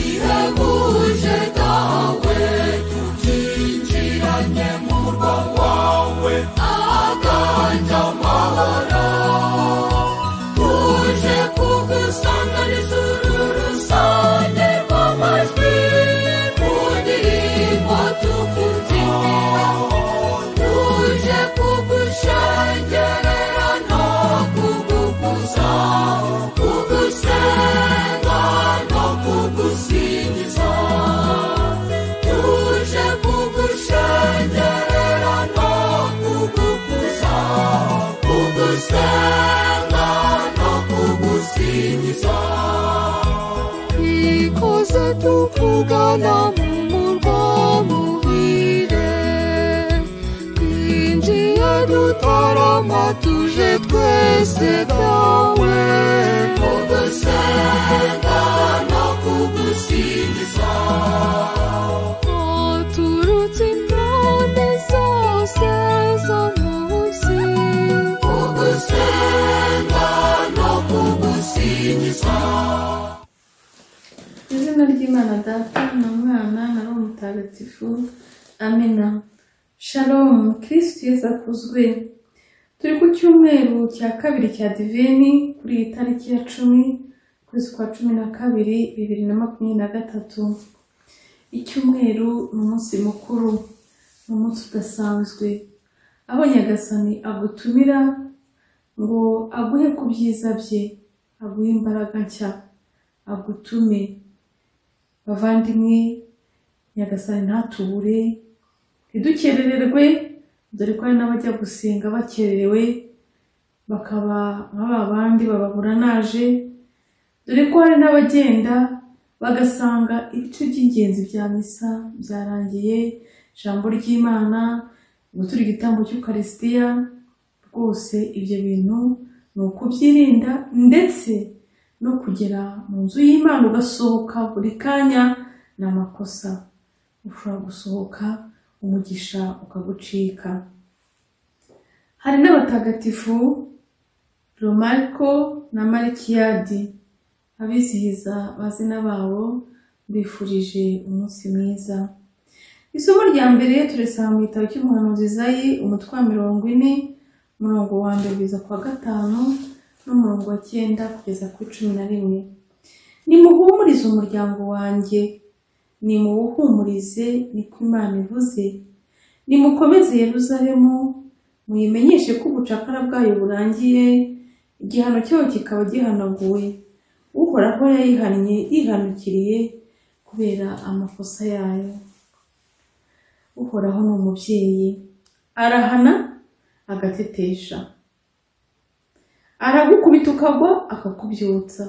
zabihebuje dawe tukinjiranye mu murwa wawe aganja amahoro tuje kugusanganiza uru rusange rw'amajwi mu ndirimbo tukubyinira tuje kugushengerera no kugukuza kugusenga no kugusingiza tuje kugushengerera no kugukuza kugusenga no kugusingiza ikoze tukugana mu murwa muhire twinjiye dutarama tuje twese byawe kugusenga no kugusingiza aturutse impande zose zo mu isi kugusenga no kugusingiza Mu izina ry'imana data na mwana na roho mutagatifu amena shalomu kirisitu yesu akuzwe turi ku cyumweru cya kabiri cya divini kuri iyi tariki ya cumi ukwezi kwa cumi na kabiri bibiri na makumyabiri na gatatu icyumweru ni umunsi mukuru ni umunsi udasanzwe aho nyagasani agutumira ngo aguhe ku byiza bye aguhe imbaraga nshya agutume bavandimwe nyagasani ntatubure ntidukerererwe dore ko hari n'abajya gusenga bakererewe bakaba nka ba bandi bababura naje dore ko hari n'abagenda bagasanga ibice by'ingenzi bya misa byarangiye ijambo ry'imana gutura igitambo cy'ukarisitiya rwose ibyo bintu ni ukubyirinda ndetse no kugera mu nzu y'imana ugasohoka buri kanya ni amakosa ushobora gusohoka umugisha ukagucika hari n'abatagatifu romariko na marikiyadi abizihiza amazina babo mbifurije umunsi mwiza isomo rya mbere turisanga mu gitabo cy'umuhanuzi zayi umutwe wa mirongo ine umurongo wa mbere kugeza ku wa gatanu n'umurongo wa cyenda kugeza ku cumi na rimwe nimuhumurize umuryango wanjye nimuwuhumurize niko imana ivuze nimukomeze yeruzalemu muyimenyeshe ko ubucakara bwayo burangiye igihano cyayo kikaba gihanaguwe uhoraho yayihannye yihanukiriye kubera amakosa yayo uhoraho ni umubyeyi arahana agatetesha aragukubita ukagwa akakubyutsa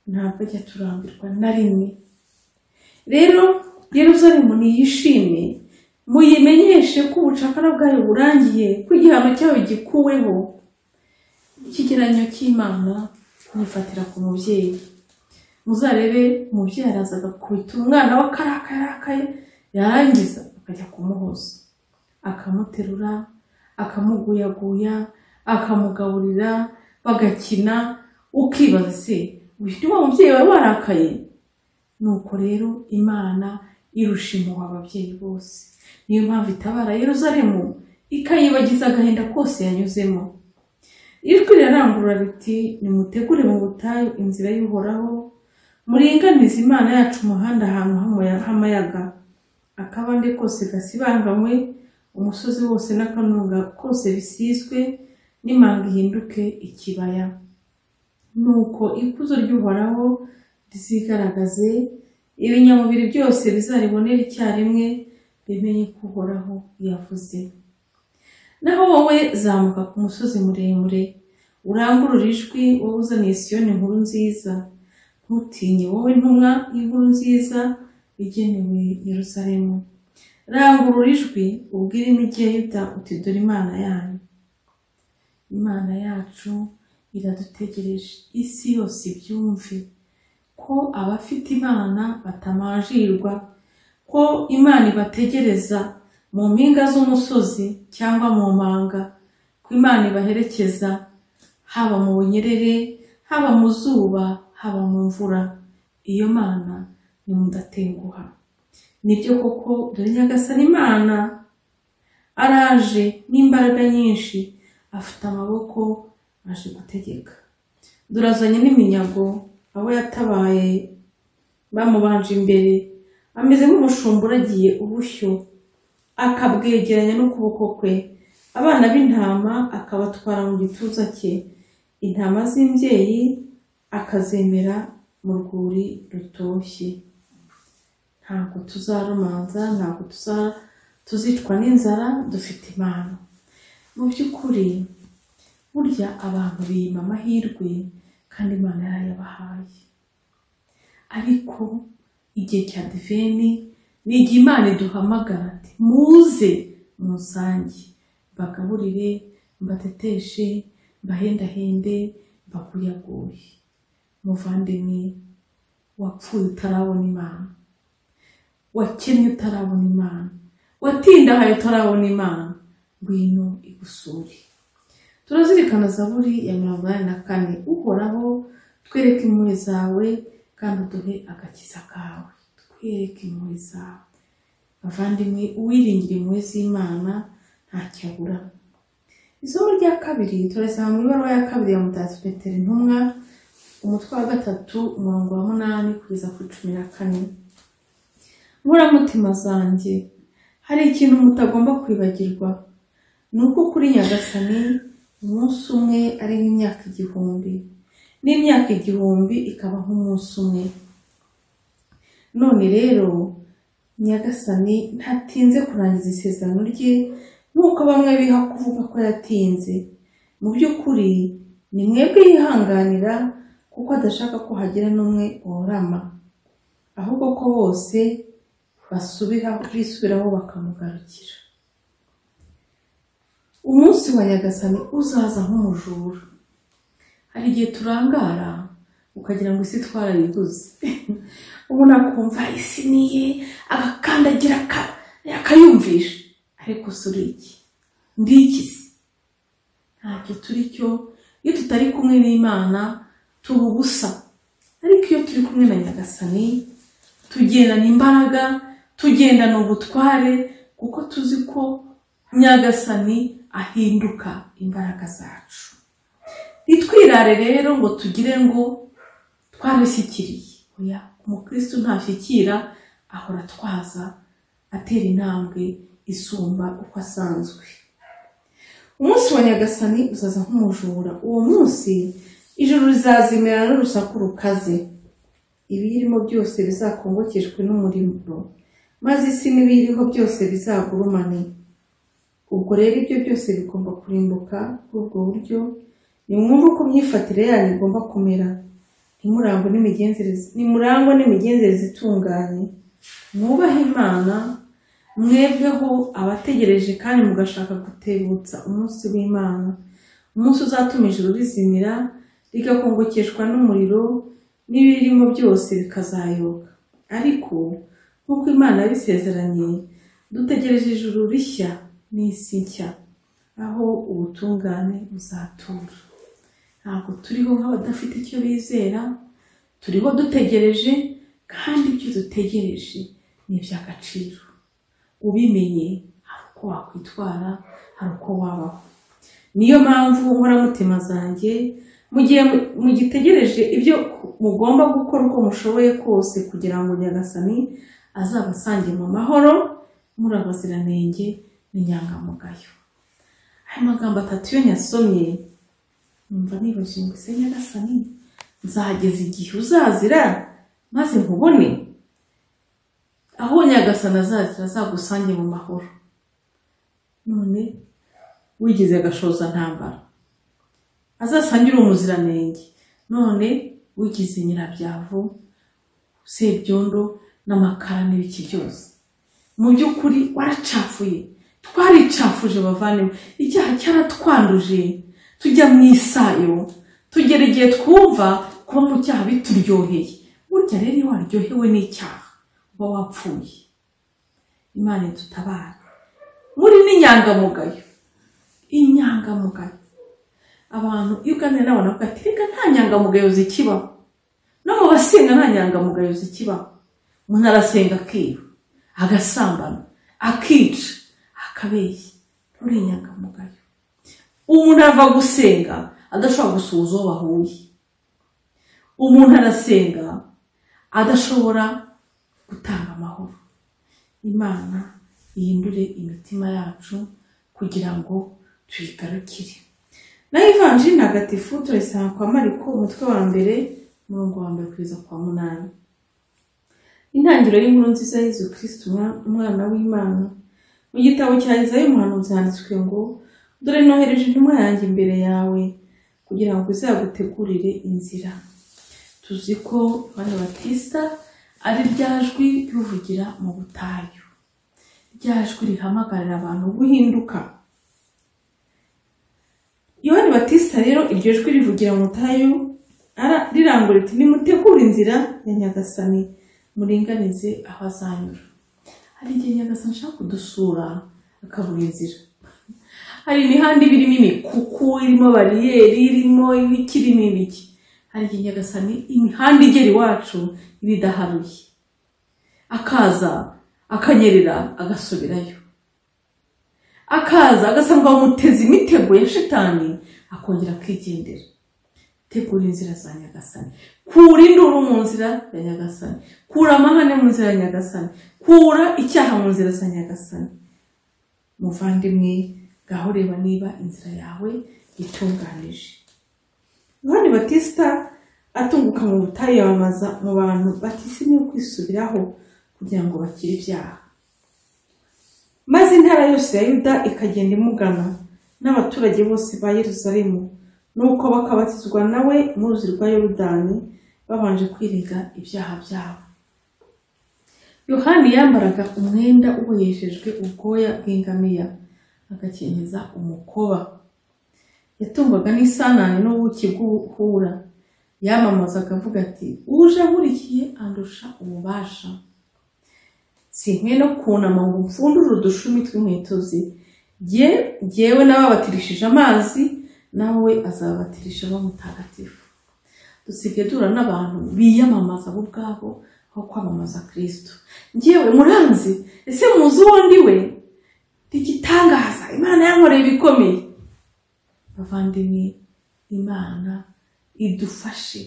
ntabwo ajya turambirwa na rimwe rero yeruzalemu niyishime muyimenyeshe ko ubucakara bwayo burangiye ko igihano cyayo gikuweho ikigereranyo cy'imana mwifatira ku mubyeyi muzarebe umubyeyi araza agakubita umwana we akarakayarakaye yarangiza akajya kumuhoza akamuterura akamuguyaguya akamugaburira bagakina ukibaza se uyu wa mubyeyi wawe warakaye nuko rero imana irusha impuhwe ababyeyi bose niyo mpamvu itabara yeruzalemu ikayibagiza agahinda kose yanyuzemo ijwi rirarangurura riti nimutegure mu butayu inzira y'uhoraho muringanize imana yacu umuhanda ahantu h'amoya- h'amayaga akabande kose gasibanganywe umusozi wose n'akanunga kose bisizwe n'imanga ihinduke ikibaya nuko ikuzo ry'uhoraho rizigaragaze ibinyamubiri byose bizaribonera icyarimwe bimenye ko uhoraho yavuze naho wowe zamuka ku musozi muremure urangurure ijwi wowe uzaniye siyoni inkuru nziza ntutinye wowe ntumwa inkuru nziza igenewe yeruzalemu rangurura ijwi ubwire imigenda uti dore imana yanyu imana yacu iradutegereje isi yose ibyumve ko abafite imana batamajirwa ko imana ibategereza mu mpinga z'umusozi cyangwa mu manga ko imana ibaherekeza haba mu bunyerere haba mu zuba haba mu mvura iyo mana ni mudatenguha nibyo koko dore nyagasani imana araje n'imbaraga nyinshi afite amaboko aje gutegeka dore azanye n'iminyago abo yatabaye bamubanje imbere ameze nk'umushumba uragiye ubushyo akabwegeranya n'ukuboko kwe abana b'intama akabatwara mu gituza cye intama z'imbyeyi akazemera mu rwuri rutoshye ntabwo tuzarumanza ntabwo tuza tuzicwa n'inzara dufite impano mu by'ukuri burya abantu biyima amahirwe kandi imana yarayabahaye ariko igihe cya diveni ni igihe imana iduhamagara ati muze musange mbagaburire mbateteshe mbahendahende mbakuyaguye muvandimwe wapfuye utarabona imana wakennye utarabona imana watindahaye utarabona imana ngwino igusure turazirikana zaburi ya mirongo inani na kane uhoraho twereke impuhwe zawe kandi uduhe agakiza kawe twereke impuhwe zawe bavandimwe uwiringira impuhwe z'imana ntacyabura isomo rya kabiri turasanga mu ibaruwa ya kabiri ya mutasi petero intumwa umutwe wa gatatu umurongo wa munani kugeza kuri cumi na kane mburamutima zanjye hari ikintu mutagomba kwibagirwa ni uko kuri nyagasani umunsi umwe ari nk'imyaka igihumbi n'imyaka igihumbi ikaba nk'umunsi umwe none rero nyagasani ntatinze kurangiza isezerano rye nk'uko bamwe biha kuvuga ko yatinze mu by'ukuri ni mwebwe yihanganira kuko adashaka ko hagira n'umwe worama ahubwo ko bose basubira bisubiraho bakamugarukira umunsi wa nyagasani uzaza nk'umujura hari igihe turangara ukagira ngo isi twarayiguze ubona akumva isi niye agakandagira aka- akayumvisha ariko si uri iki ndi iki se ntacyo turi cyo iyo tutari kumwe n'imana tuba ubusa ariko iyo turi kumwe na nyagasani tugendana imbaraga tugendana ubutware kuko tuzi ko nyagasani ahinduka imbaraga zacu ntitwirare rero ngo tugire ngo twarabishyikiriye oya umukristo ntashyikira ahora atwaza atera intambwe isumba uko asanzwe umunsi wa nyagasani uzaza nk'umujura uwo munsi ijuru rizazimera n'urusaku rukaze ibiyirimo byose bizakongokejwe n'umuriro maze isi n'ibiyiriho byose bizagurumane ubwo rero ibyo byose bigomba kurimbuka kuri ubwo buryo nimwumve uko imyifatire yanyu igomba kumera nimurangwe n'imigenzereze nimurangwe n'imigenzereze itunganye mwubahe imana mwebweho abategereje kandi mugashaka gutebutsa umunsi w'imana umunsi uzatuma ijuru rizimira rigakongokeshwa n'umuriro n'ibirimo byose bikazayoka ariko nk'uko imana yabisezeranye dutegereje ijuru rishya n'isi nshya aho ubutungane buzatura ntabwo turiho nk'abadafite icyo bizera turiho dutegereje kandi ibyo dutegereje ni iby'agaciro ubimenye hari uko wakwitwara hari uko wabaho niyo mpamvu nkoramutima zanjye mu gihe mu- mugitegereje ibyo mugomba gukora uko mushoboye kose kugira ngo nyagasani azabasange mu mahoro muri abaziranenge n'inyangamugayo aya magambo atatu iyo nyasomye numva nibajije ngo ese nyagasani nzahageza igihe uzazira maze nkubone aho nyagasani azazira azagusange mu mahoro none wigize agashoza ntambara azasangire umuziranenge none wigize nyirabyavu sebyondo n'amakara n'ibiki byose mu by'ukuri waracafuye twaricafuje bavandimwe icyaha cyaratwanduje tujya mu isayo tugera igihe twumva kuba mu cyaha bituryoheye burya rero iyo waryohewe n'icyaha uba wapfuye imana idutabara muri n'inyangamugayo inyangamugayo abantu iyo uganira n'abantu bavuga ati reka nta nyangamugayo zikibaho no mu mu basenga nta nyangamugayo zikibaho umuntu arasenga akiba agasambana akica akabeshya nturi inyangamugayo umuntu ava gusenga adashobora gusuhuza uwo bahuye umuntu arasenga adashobora gutanga amahoro imana ihindure imitima yacu kugira ngo tuyigarukire naho ivanjiri ntagatifu turayisanga kwa mariko umutwe wa mbere umurongo wa mbere kugeza kwa munani intangiriro y'inkuru nziza yezu kristo umwa- umwana w'imana mu gitabo cya izayi umuhanuzi handitswe ngo dore nohereje intumwa yanjye imbere yawe kugira ngo izagutegurire inzira tuzi ko yohani batisita ari rya jwi rivugira mu butayu rya jwi rihamagarira abantu guhinduka yohani batisita rero iryo jwi rivugira mu butayu ara- rirangurura riti nimutegure inzira ya nyagasani muringanize aho azanyura hari igihe nyagasani ashaka kudusura akabura inzira hari imihanda iba irimo imikuku irimo bariyeri irimo ibiki irimo ibiki hari igihe nyagasani imihanda igera iwacu iba idaharuye akaza akanyerera agasubirayo akaza agasanga bamuteze imitego ya shitani akongera akigendera tegura inzira za nyagasani kura induru mu nzira ya nyagasani kura amahane mu nzira ya nyagasani kura icyaha mu nzira za nyagasani muvandimwe ngaho reba niba inzira yawe itunganije yohani batisita atunguka mu butayu yamamaza mu bantu batisimye kwisubiraho kugira ngo bakire ibyaha maze intara yose ya yuda ikagenda imugana n'abaturage bose ba yeruzalemu nuko bakabatizwa nawe mu ruzi rwa yorudani babanje kwirega ibyaha byabo yohani yambaraga umwenda uboheshejwe ubwoya bw'ingamiya agakenyeza umukoba yatungwaga n'isanane n'ubuki bw'ubuhura yamamazaga avuga ati uje ankurikiye andusha ububasha sinkwiye no kunama ngo mfundure udushumi tw'inkweto ze Jye jyewe n'ababatirishije amazi nawe azabatirisha bamutagatifu dusigaye duhura n'abantu biyamamaza bo ubwabo aho kwamamaza kristo njyewe muranzi ese muzi uwo ndi we ndi igitangaza imana yankoreye ibikomeye bavandimwe imana idufashe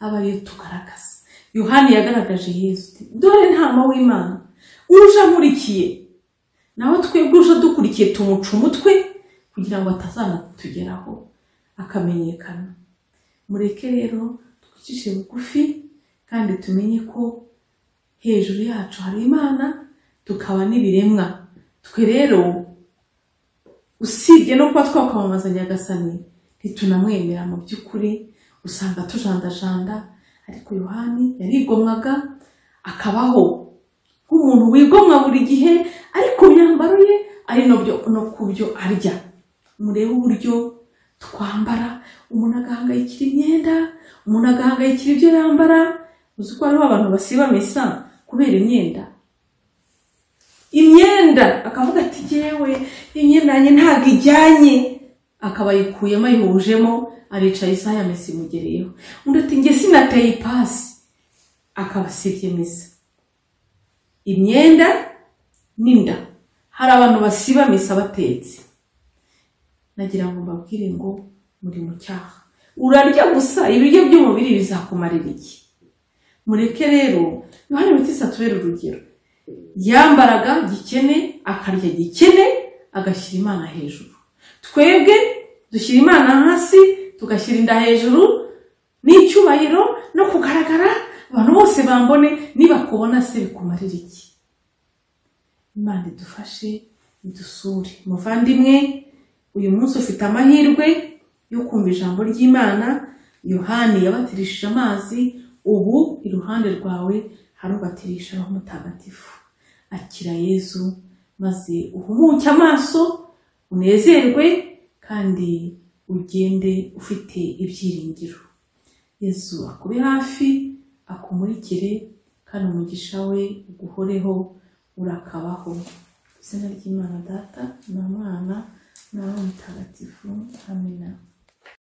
aba ariyo tugaragaza yohani yagaragaje yesu ati, dore ntama w'imana uje ankurikiye nawe twebwe uje dukurikiye tumuca umutwe kugira ngo atazanatugeraho akamenyekana mureke rero twicishe bugufi kandi tumenye ko hejuru yacu hari imana tukaba n'ibiremwa twe rero usibye no kuba twakwamamaza nyagasani ntitunamwemera mu by'ukuri usanga tujandajanda ariko yohani yarigomwaga akabaho nk'umuntu wigomwa buri gihe ariko imyambaro ye ari no byo- no ku byo arya murebe uburyo twambara umuntu agahangayikira imyenda umuntu agahangayikira ibyo yambara uzi ko hariho abantu basiba misa kubera imyenda imyenda akavuga ati jyewe imyenda yanjye ntabwo ijyanye akaba ayikuyemo ayihujemo aricaye isaha ya misa imugereyeho undi ati njye sinateye ipasi akaba asibye misa imyenda n'inda hari abantu basiba misa batetse nagira ngo mbabwire ngo muri mu cyaha urarya gusa ibiryo by'umubiri bizakumarira iki mureke rero yohani batisi atubere urugero yambaraga gikene akarya gikene agashyira imana hejuru twebwe dushyira imana hasi tugashyira inda hejuru n'icyubahiro no kugaragara abantu bose bambone nibakubona se bikumarira iki imana idufashe idusure muvandimwe uyu munsi ufite amahirwe yo kumva ijambo ry'imana yohani yabatirishije amazi ubu iruhande rwawe harubatirisha roho mutagatifu akira yezu maze uhumuke amaso unezerwe kandi ugende ufite ibyiringiro yezu akube hafi akumurikire kandi umugisha we uguhoreho urakabaho izina ry'imana data na mwana na roho mutagatifu amina